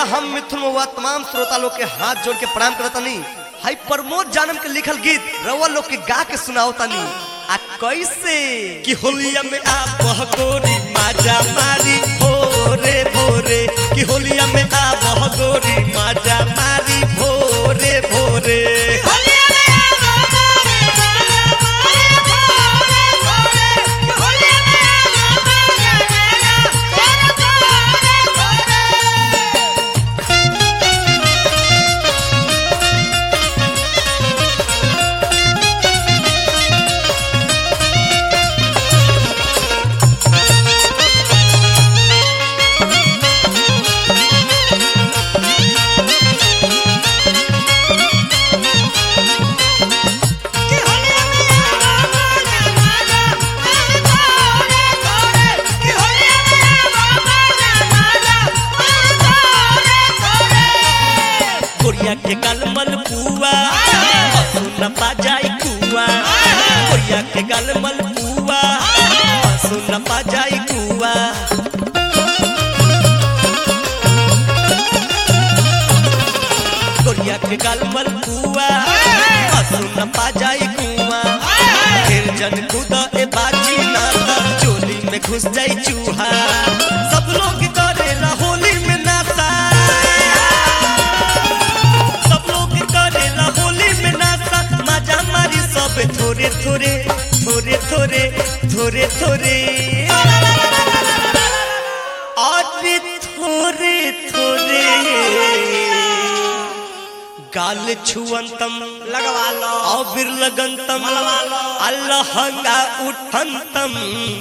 हम मिथुन हुआ तमाम श्रोता लोग के हाथ जोड़ के प्रणाम करत तनी हाई प्रमोद जानम के लिखल गीत रवा लोग के गा के सुनाओ तनी आ कैसे कि होलिया में आ बहगोरी माजा मारी भोरे भोरे कि होलिया में आ बहगोरी माजा मारी भोरे भोरे गोरिया के गलमल पुआ सुन पा जाई कुआ गोरिया के गलमल पुआ सुन पा जाई कुआ गोरिया के गलमल पुआ सुन पा जाई कुआ फिर जन खुद ए बाजी ना त चोली में घुस जाई चूहा सब लोग करेला होली में नाता सब लोग करेला होली में नाचा मजा मारी सब थोड़े थोड़े थोड़े थोड़े थोड़े थोड़े अरे थोड़े थोड़े गाल छुअंतम लगवा लो अबिर लगंतम अलहंगा उठंतम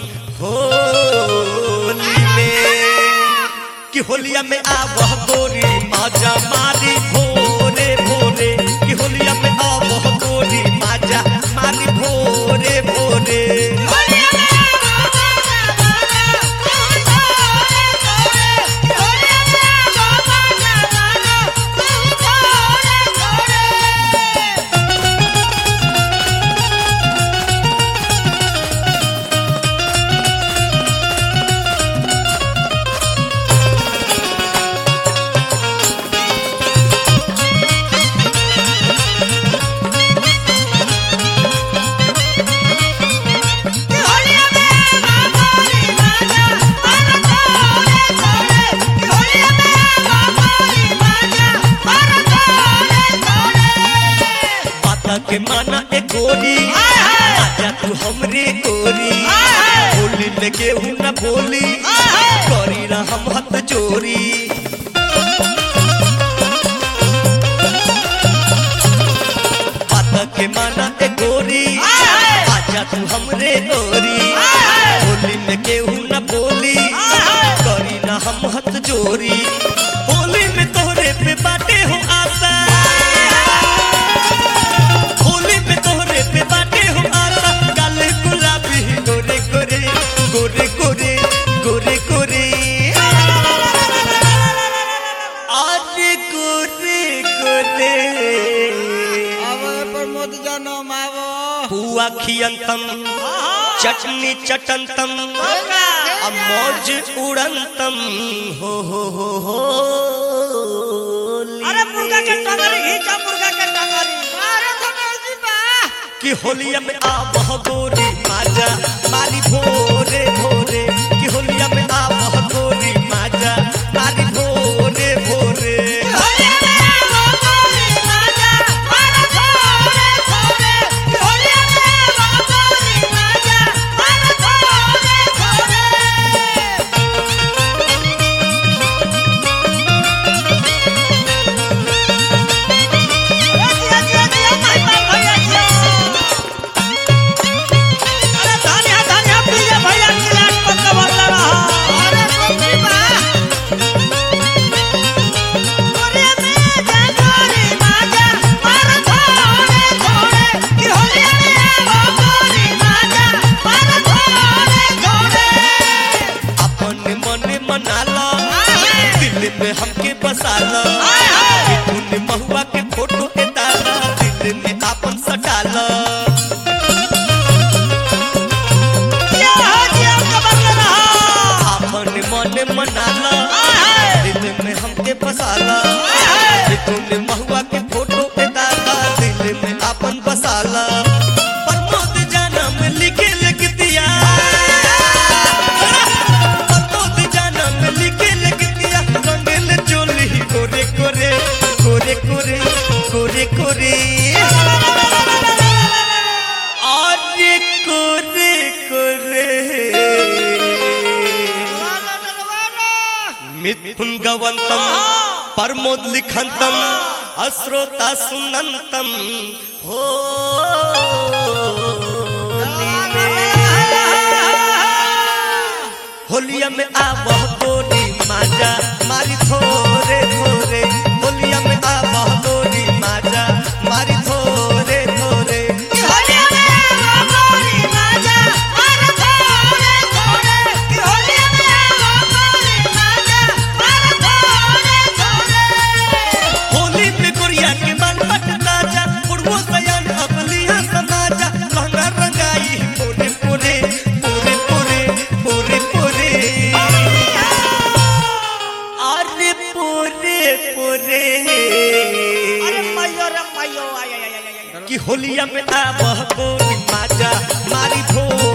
होली में कि होलिया में आवह गोरी माजा मारी भोरे भोरे कि होलिया में आवह गोरी माजा मारी भोरे भोरे बाता के माना ए गोरी आजा तू हमरे गोरी होली में केहू न बोली करी ना हम हथ जोरी बाता के माना ए गोरी आजा तू हमरे गोरी होली में केहू न बोली करी ना हम हथ जोरी होली में तोहरे पे बाटे हो आशा होली पे तोहरे पे बाटे हो आशा काले गुलाबी गोरे गोरे गोरे गोरे गोरे गोरे आज गोरे गोरे प्रमोद जनम आवो हुआ खियंतम चटनी चटंतम अब मौज उड़ंतम हो हो हो हो अरे मुर्गा के टंगरी घीचा मुर्गा के टंगरी अरे धनोज जी बा कि होलिया में आ बह गोरी माजा मारी भोरे भोरे कि होलिया में आ बह गोरी माजा मारी भोरे भोरे अरे धानिया धानिया पीले भैया गिलास पक्का भरला रहा तूने महुआ के फोटो पे दादा दिल में अपन बसाला प्रमोद जानम लिखे लिख दिया प्रमोद जानम लिखे लिख दिया रंगल चोली कोरे कोरे कोरे कोरे कोरे कोरे अरे कोरे कोरे मिथुन गवंतम प्रमोद लिखंतम अश्रोता सुनंतम हो होलिया में आवह गोरी माजा मारी थोरे थोरे होलिया में आवह गोरी माजा मारी थोरे थोरे होली पे गोरिया के मन पट ताजा पुरवो सयान अपलिया समाजा लहंगा रंगाई पूरे पूरे पूरे पूरे पूरे पूरे अरे पूरे पूरे कि होलिया में आवह गोरी माजा मारी थोरे